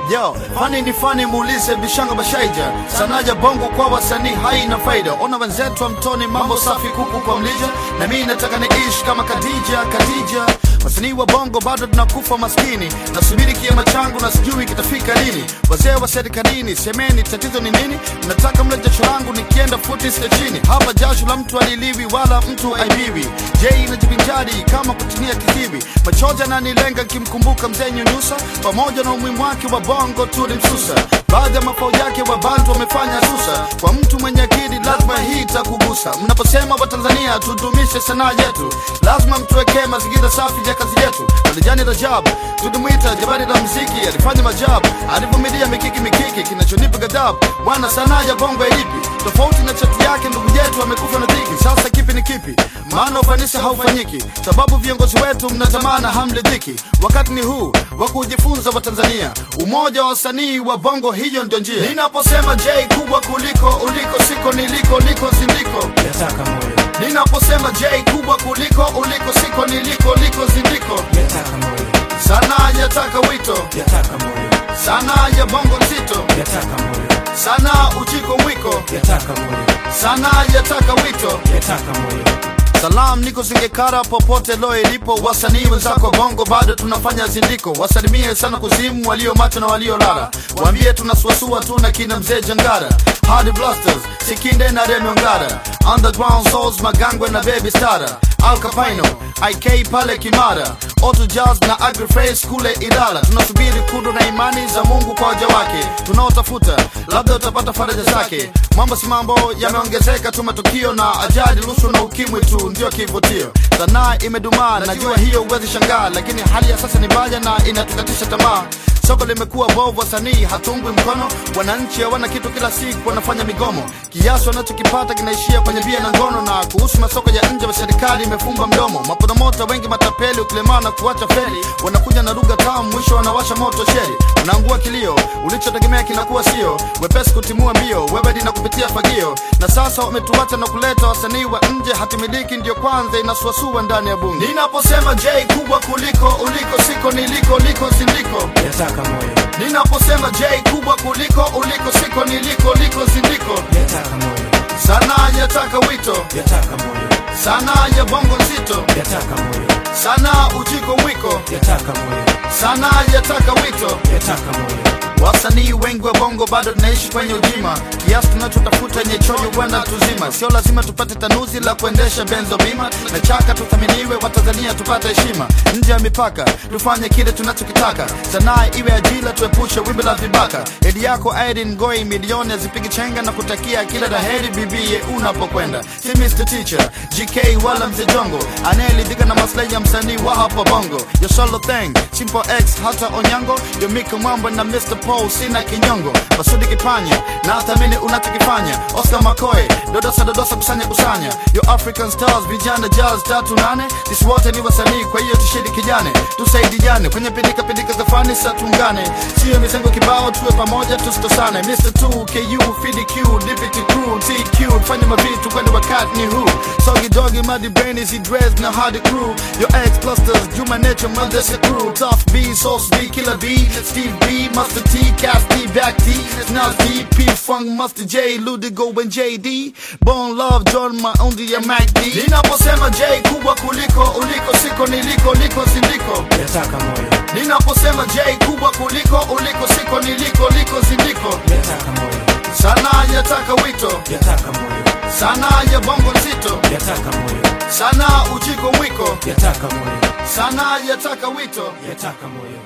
Yo, fani ni fani, muulize Bishanga Bashaija. Sanaja bongo kwa wasanii haina faida. Ona wenzetu wa mtoni, mambo safi, kuku kwa mlija, na mimi nataka niishi kama Khadija. Khadija, wasanii wa bongo bado tunakufa maskini, nasubiri kiama changu na sijui kitafika lini. Wazee wa serikalini, semeni tatizo ni nini? Mnataka mle jasho langu nikienda futi sita chini. Hapa jasho la mtu aliliwi wala mtu aibiwi. Je, inajivinjari kama kutinia kiziwi. Machozi ananilenga kimkumbuka mzee Nyunyusa, pamoja na umuhimu wake wa bongo tulimsusa. Baadhi ya mafao yake wa bantu wamefanya susa. Kwa mtu mwenye akili lazima hii itakugusa. Mnaposema Watanzania tudumishe sanaa yetu, lazima mtuwekee mazingira safi ya kazi yetu. Alijani Rajab tulimwita jabari la mziki, alifanya majabu, alivumilia mikiki mikiki, kinachonipa ghadhabu bwana, sanaa ya bongo ilipi tofauti na chati yake. Ndugu yetu amekufa na dhiki, sasa kipi ni kipi? Maana ufanisi haufanyiki, sababu viongozi wetu mnatamana hamridhiki. Wakati ni huu wa kujifunza Watanzania, umoja wa wasanii wa bongo, hiyo ndio njia. Ninaposema J kubwa kuliko uliko, siko niliko, liko zindiko. yataka moyo Ninaposema J kubwa kuliko uliko, siko niliko, liko zindiko. yataka moyo Sanaa yataka wito, yataka moyo sanaa ya bongo nzito, yataka moyo sanaa uchiko mwiko, yataka moyo sanaa yataka wito. yataka moyo Salam niko Singekara popote lo ilipo, wasanii wenzako bongo bado tunafanya zindiko. Wasalimie sana kuzimu walio macho na walio lala, waambie tunasuasua tu na kina mzee Jangara, Hard Blasters, Sikinde na Remy Ongara, Underground Souls, Magangwe na Baby Stara, Al Capino, IK pale Kimara, Auto Jazz na Agriface kule Ilala. Tunasubiri kudu na imani za Mungu kwa waja wake tunaotafuta, labda utapata faraja zake. Mambo si mambo yameongezeka tu, matukio na ajali, rushwa na ukimwi tu ndio kivutio. Sanaa imedumaa, najua hiyo huwezi shangaa, lakini hali ya sasa ni mbaya na inatukatisha tamaa. Soko limekuwa bovu, wasanii hatungwi mkono, wananchi hawana kitu, kila siku wanafanya migomo, kiasi wanachokipata kinaishia kwenye bia na ngono. Na kuhusu masoko ya nje, serikali imefumba mdomo, maporomota wengi matapeli, ukilemaa na kuacha feli, wanakuja na lugha tamu, mwisho wanawasha moto sheri, unaangua kilio, ulichotegemea kinakuwa sio wepesi kutimua mbio, wewe dina kupitia fagio, na sasa wametuacha na kuleta wasanii wa nje, hatimiliki ndio kwanza inasuasua ndani ya bunge. Ninaposema J kubwa kuliko uliko, siko niliko, liko sindiko yataka moyo Ninaposema J kubwa kuliko uliko, siko niliko, liko zindiko. yataka moyo Sanaa yataka wito, yataka moyo sanaa ya bongo nzito, yataka moyo sanaa uchiko mwiko, yataka moyo sanaa yataka wito. yataka moyo Wasanii wengi wa bongo bado tunaishi kwenye ujima, kiasi tunachotafuta yenye choyo kwenda tuzima. Sio lazima tupate tanuzi la kuendesha benzo bima, na chaka tuthaminiwe, Watanzania tupate heshima nje ya mipaka, tufanye kile tunachokitaka. Sanaa iwe ajira, tuepushe wimbi la vibaka. Edi yako Irene Ngoi, milioni azipigi chenga na kutakia kila laheri bibie unapokwenda. Si Mr Teacher GK wala mzee Jongo anayeridhika na maslahi ya msanii wa hapa bongo. Yo solo thing Simple X hata Onyango, yo Mika Mwamba na Mr Paul sina kinyongo. Basudi Kipanya na thamini unachokifanya. Oscar Makoe dodosa dodosa kusanya kusanya. Yo African Stars vijana jazz tatu nane. Sisi wote ni wasanii, kwa hiyo tushidi kijane, tusaidiane kwenye pindika pindika za fani, sa tuungane, sio mizengo kibao, tuwe pamoja tusitosane. Mr 2 KU FDQ Deputy Crew TQ fanya mavitu kwenda wakati ni huu. Sogi dogi muddy brain is dress na hard crew. Your ex clusters Juma Nature Mother crew. Tough B Sauce B Killer B Steve B Master T Cast D Back T Nas D P Funk Master J Ludigo and JD Bone Love John Maundi ya Mac D Ninaposema J kubwa kuliko uliko siko niliko liko sindiko yataka moyo Ninaposema J kubwa kuliko uliko siko niliko liko zindiko yataka moyo Sanaa yataka wito yataka moyo Sanaa ya bongo nzito yataka moyo Sanaa uchiko mwiko yataka moyo Sanaa yataka wito yataka moyo